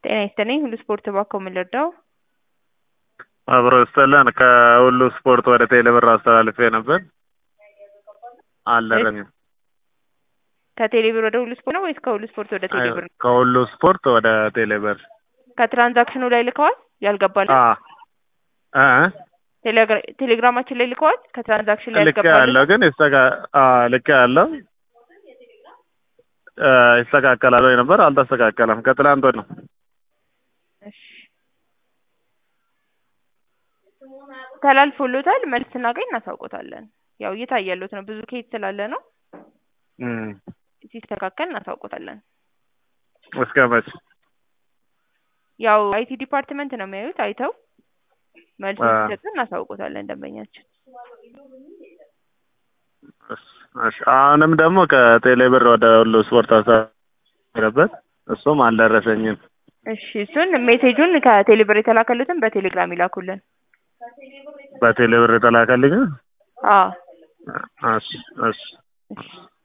ጤና ይስጥልኝ ሁሉ ስፖርት እባክዎ ምን ልርዳው? አብሮ ይስጥልን ከሁሉ ስፖርት ወደ ቴሌብር አስተላልፌ ነበር አልደረሰኝም። ከቴሌብር ወደ ሁሉ ስፖርት ነው ወይስ ከሁሉ ስፖርት ወደ ቴሌብር ነው? ከሁሉ ስፖርት ወደ ቴሌብር ከትራንዛክሽኑ ላይ ልከዋል? ያልገባል አ እ ቴሌግራ- ቴሌግራማችን ላይ ልከዋል? ከትራንዛክሽን ላይ ልክ ያልገባል? ያለው ግን ይስተካ አ ልክ ያለው እ ይስተካከላል ወይ ነበር አልተስተካከለም። ከትላንት ወዲህ ነው። እሺ ተላልፎሎታል። መልስ ስናገኝ እናሳውቆታለን። ያው እየታየሎት ነው ብዙ ኬዝ ስላለ ነው። እም ሲስተካከል እናሳውቆታለን። እስከ መች ያው አይቲ ዲፓርትመንት ነው የሚያዩት። አይተው መልስ አ ሲሰጡ እናሳውቆታለን ደንበኛችን። እሺ እሺ። አሁንም ደግሞ ከቴሌብር ወደ ሁሉ ስፖርት አስተላለበት እሱም አልደረሰኝም። እሺ እሱን ሜሴጁን ከቴሌብር የተላከሉትን በቴሌግራም ይላኩልን። በቴሌብር የተላከልኝ አዎ እሺ እሺ እሺ